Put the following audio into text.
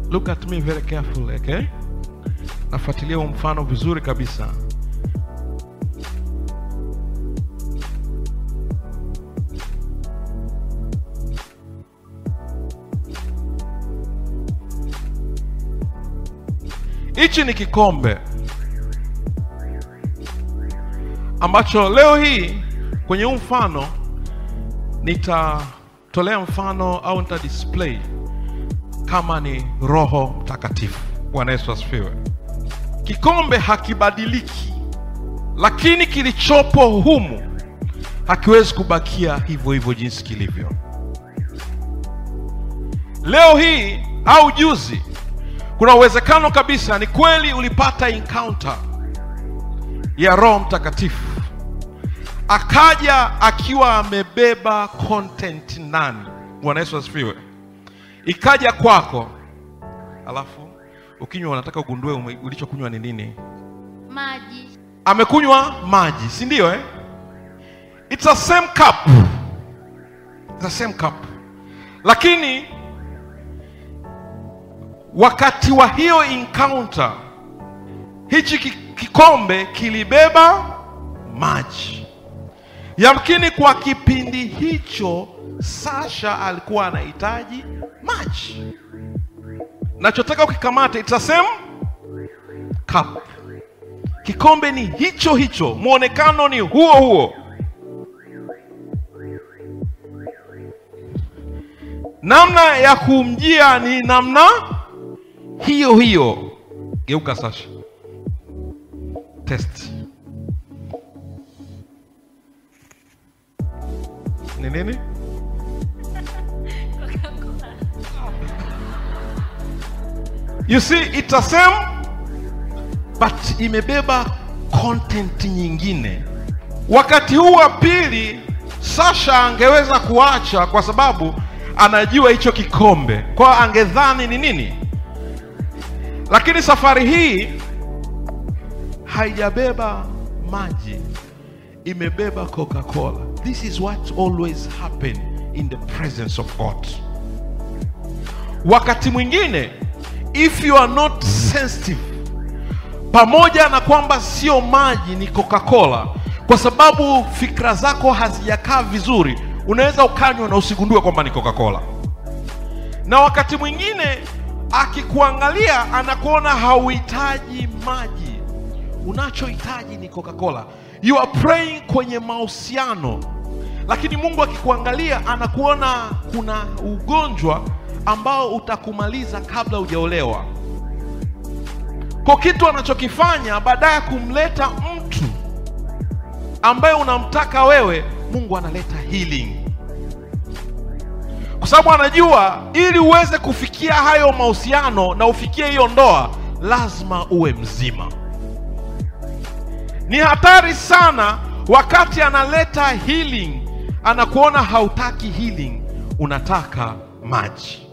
look at me very carefully okay nafuatilia huu mfano vizuri kabisa hichi ni kikombe ambacho leo hii kwenye huu mfano nitatolea mfano au nita display kama ni roho mtakatifu bwana yesu asifiwe kikombe hakibadiliki lakini kilichopo humu hakiwezi kubakia hivyo hivyo jinsi kilivyo leo hii au juzi kuna uwezekano kabisa ni kweli ulipata encounter ya roho mtakatifu akaja akiwa amebeba content nani bwana yesu asifiwe ikaja kwako alafu ukinywa unataka ugundue ume- ulichokunywa ni nini maji amekunywa maji si ndio eh? It's a same cup. It's a same cup lakini wakati wa hiyo encounter hichi ki- kikombe kilibeba maji yamkini kwa kipindi hicho sasha alikuwa anahitaji maji nachotaka ukikamata it's a same cup kikombe ni hicho hicho mwonekano ni huo huo namna ya kumjia ni namna hiyo hiyo geuka sasha test ni nini you see it's a same but imebeba content nyingine wakati huu wa pili sasha angeweza kuacha kwa sababu anajua hicho kikombe kwao angedhani ni nini lakini safari hii haijabeba maji imebeba coca-cola this is what always happen in the presence of god wakati mwingine if you are not sensitive pamoja na kwamba sio maji ni coca-cola kwa sababu fikra zako hazijakaa vizuri unaweza ukanywa na usigundue kwamba ni coca-cola na wakati mwingine akikuangalia anakuona hauhitaji maji unachohitaji ni coca-cola you are praying kwenye mahusiano lakini mungu akikuangalia anakuona kuna ugonjwa ambao utakumaliza kabla hujaolewa kwa kitu anachokifanya baada ya kumleta mtu ambaye unamtaka wewe mungu analeta healing kwa sababu anajua ili uweze kufikia hayo mahusiano na ufikie hiyo ndoa lazima uwe mzima ni hatari sana wakati analeta healing anakuona hautaki healing unataka maji